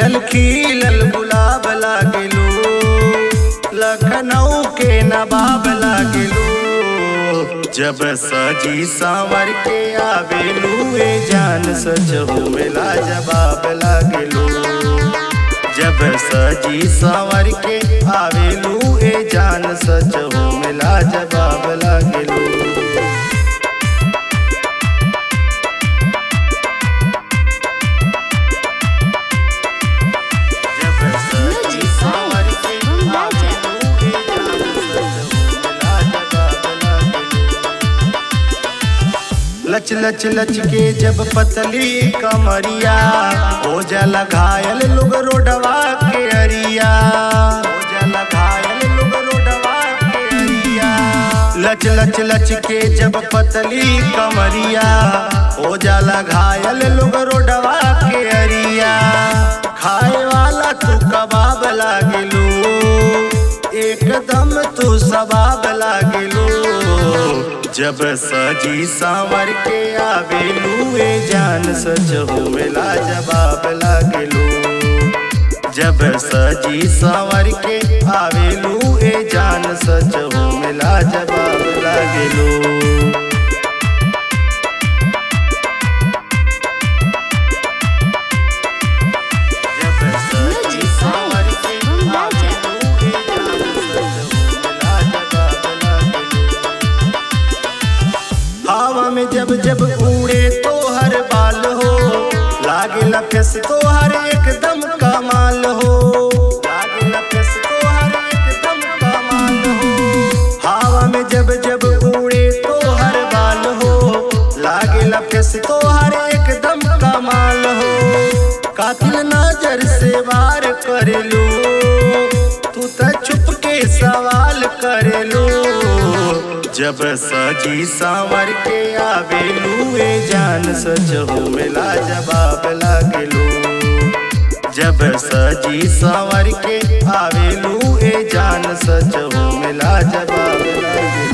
खिलल खिलल गुलाब लागेलू लखनऊ के नवाब लागेलू जब सजी सांवर के आवेलू ए जान सच हो मिला जवाब लागेलू जब सजी सांवर के आवेलू ए जान सच हो मिला जवाब लागेलू जब सजी सांवर के आवेलू ए जान सच हो मिला जवाब लागेलू लच लच लच के जब पतली कमरिया हो जाला घायल लोग रोडवा के अरिया हो जाला घायल लोग रोडवा के अरिया लच लच लच के जब पतली कमरिया हो जाला घायल लोग रोडवा के अरिया खाए वाला तू कबाब लागेलू एकदम तू सबाब लागेलू जब सजी सांवर के आवेलू ए जान सच हो मिला जवाब लागेलू जब सजी सांवर के आवेलू ए जान सच हो मिला जवाब लागेलू जब सजी सांवर के आवेलू ए जान सच हो मिला जवाब लागेलू हवा में जब जब उड़े तो हर बाल हो लागे लफस तो हर एकदम कमाल हो लागे लफस तो हर एकदम कमाल हो हवा में जब जब उड़े तो हर बाल हो लागे लफस तो हर एकदम कमाल हो कातिल नजर से वार कर लो तू तो छुप के सवाल कर लो जब सजी सांवर के आवेलू ए जान सच हो मिला जवाब लागेलू जब सजी सांवर के आवेलू ए जान सच हो मिला जवाब लागेलू